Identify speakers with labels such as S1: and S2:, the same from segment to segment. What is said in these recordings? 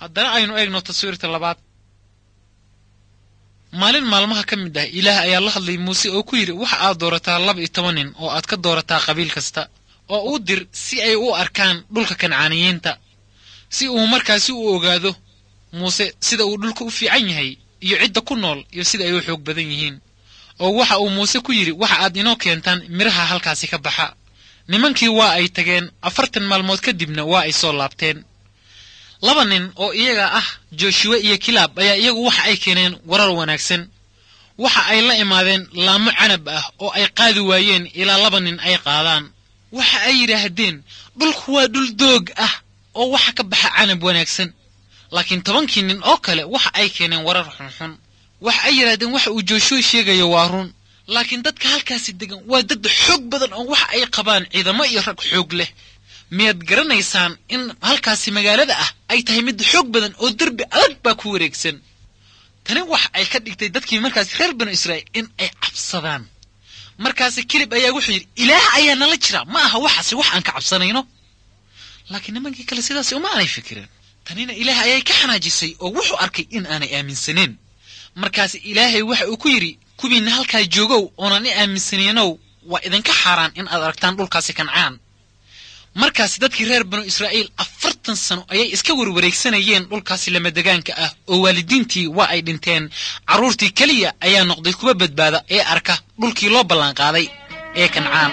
S1: haddana aynu eegno taswiirta labaad maalin maalmaha ka mid ah ilaah ayaa la hadlay muuse oo ku yidhi waxa aad doorataa laba iyo toban nin oo aad ka doorataa qabiil kasta oo u dir si ay u arkaan dhulka kancaaniyiinta si uu markaasi u ogaado muuse sida uu dhulka u fiican yahay iyo cidda ku nool iyo sida ay u xoog badan yihiin oo waxa uu muuse ku yidhi waxa aad inoo keentaan midhaha halkaasi ka baxa nimankii waa ay tageen afartan maalmood kadibna waa ay soo laabteen laba nin oo iyaga ah jooshuwe iyo kilaab ayaa iyagu waxa ay keeneen warar wanaagsan waxa ay la imaadeen laamo canab ah oo ay qaadi waayeen ilaa laba nin ay qaadaan waxa ay yidhaahdeen dhulku waa dhul doog ah oo waxa ka baxa canab wanaagsan laakiin tobankii nin oo kale waxa ay keeneen warar xunxun waxa ay yidhahdeen waxa uu jooshuwe sheegayo waa run laakiin dadka halkaasi degan waa dad xoog badan oo waxa ay qabaan ciidamo iyo rag xoog leh miyaad garanaysaan in halkaasi magaalada ah ay tahay mid xoog badan oo derbi adag baa ku wareegsan tani waxa ay ka dhigtay dadkii markaasi reer banu israa'iil in ay cabsadaan markaasi kilib ayaa wuxuu yidhi ilaah ayaa nala jira ma aha waxaasi wax aan ka cabsanayno laakiin nimankii kale sidaasi uma aanay fikireen tanina ilaah ayay ka xanaajisay oo wuxuu arkay in aanay aaminsaneen markaasi ilaahay waxa uu ku yidhi kuwiinna halkaa joogow oonan i aaminsanaynow waa idinka xaaraan in aad aragtaan dhulkaasi kancaan markaasi dadkii reer banu israa'iil afartan sano ayay iska warwareegsanayeen dhulkaasi lamadegaanka ah oo waalidiintii waa ay dhinteen carruurtii keliya ayaa noqday kuwa badbaada ee arka dhulkii loo ballanqaaday ee kancaan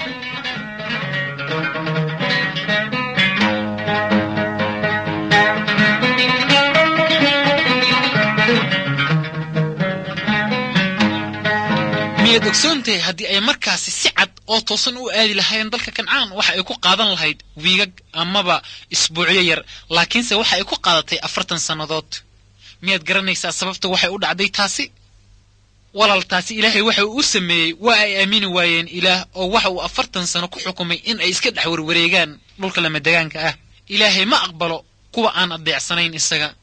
S1: miyaad ogsoontahay haddii ay markaasi si cad oo toosan u aadi lahaayeen dalka kancaan waxa ay ku qaadan lahayd wiigag amaba isbuucyo yar laakiinse waxa ay ku qaadatay afartan sannadood miyaad garanaysaa sababta waxay u dhacday taasi walaal taasi ilaahay waxa uu u sameeyey waa ay aamini waayeen ilaah oo waxa uu afartan sano ku xukumay in ay iska dhex warwareegaan dhulka lamadegaanka ah ilaahay ma aqbalo kuwa aan adeecsanayn isaga